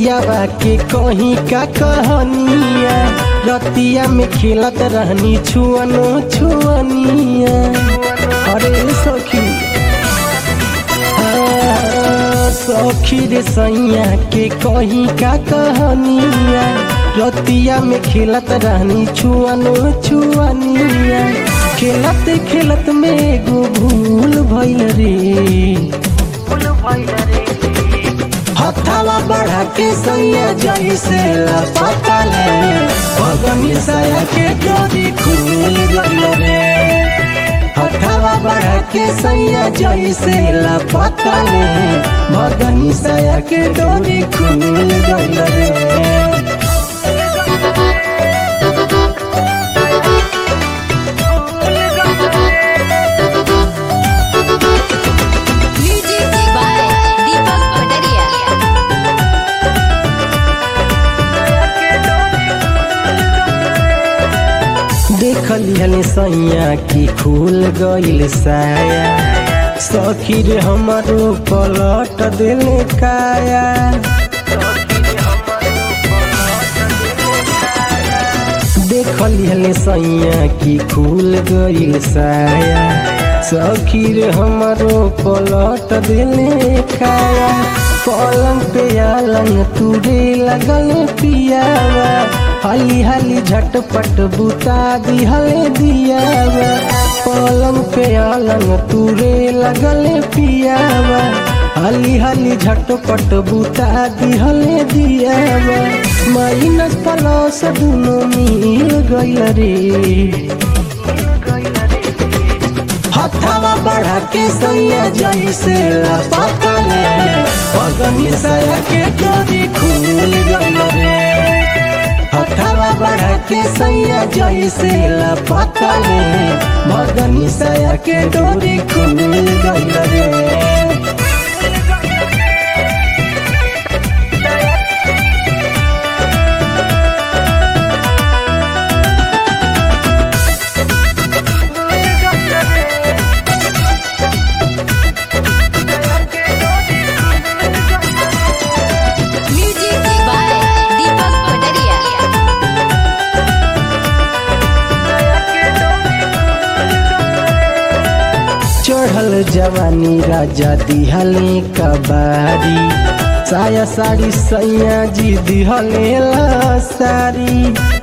पियावा के कहीं का कहनिया रतिया में खेलत रहनी छुअनो छुअनिया अरे सखी हाँ, सखी रे सैया के कहीं का कहनिया रतिया में खेलत रहनी छुअनो छुअनिया खेलत खेलत में एगो भूल भइल रे हथावा बढ़ा के सैया जैसे लपका ले भगनी सया के डोरी खुल गइल रे हथावा बढ़ा के सैया जैसे लपका ले भगनी सया के डोरी खुल गइल रे म्यूजिक बाय दीपक पटरिया देखली हले सैया की खुल गइल साया सखी रे हमारो पलट दिले काया देखली हले सैया की खुल गइल साया सखी रे हमारो पलट दिले काया पलंग पे आलंग तुरे लगल पियावा हाली हाली झटपट बुता दिहले दियावा पलंग पे आलंग तुरे लगल पियावा हाली हाली झटपट बुता दिहले दियावा माइनस प्लस दुनो मिल गइल रे हथावा बढ़ा के सैया जैसे लपका ले पगनी सया के डोरी खुल गइल रे हथावा बढ़ा के सैया जैसे लपका ले मगनी सया के डोरी खुल गइल रे म्यूजिक बाय दीपक पटरिया चढ़ल जवानी राजा दिहले कबारी साया साड़ी सैया जी दिहले ला सारी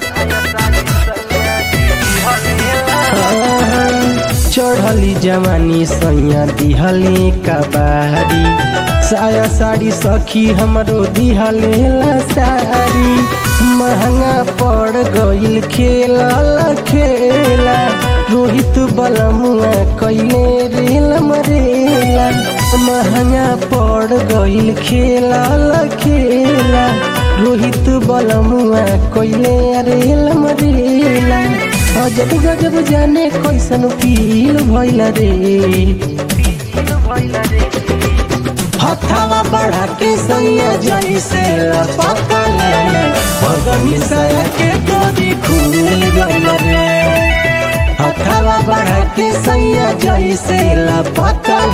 चढ़ली जवानी सैया दिहले कबारी साया साड़ी सखी हमरो दिहले ला सारी महंगा पड़ गइल खेला खेला रोहित बलमुआ कैले रेल मरेला महंगा पड़ गइल खेला खेला रोहित बलमुआ कैले रेल मरेला अजब गजब जाने कैसन फील भइल रे हथावा बढ़ा के सैया जैसे लपका ले भगनी सया के डोरी खुल गइल रे हथावा बढ़ा के सैया जैसे लपका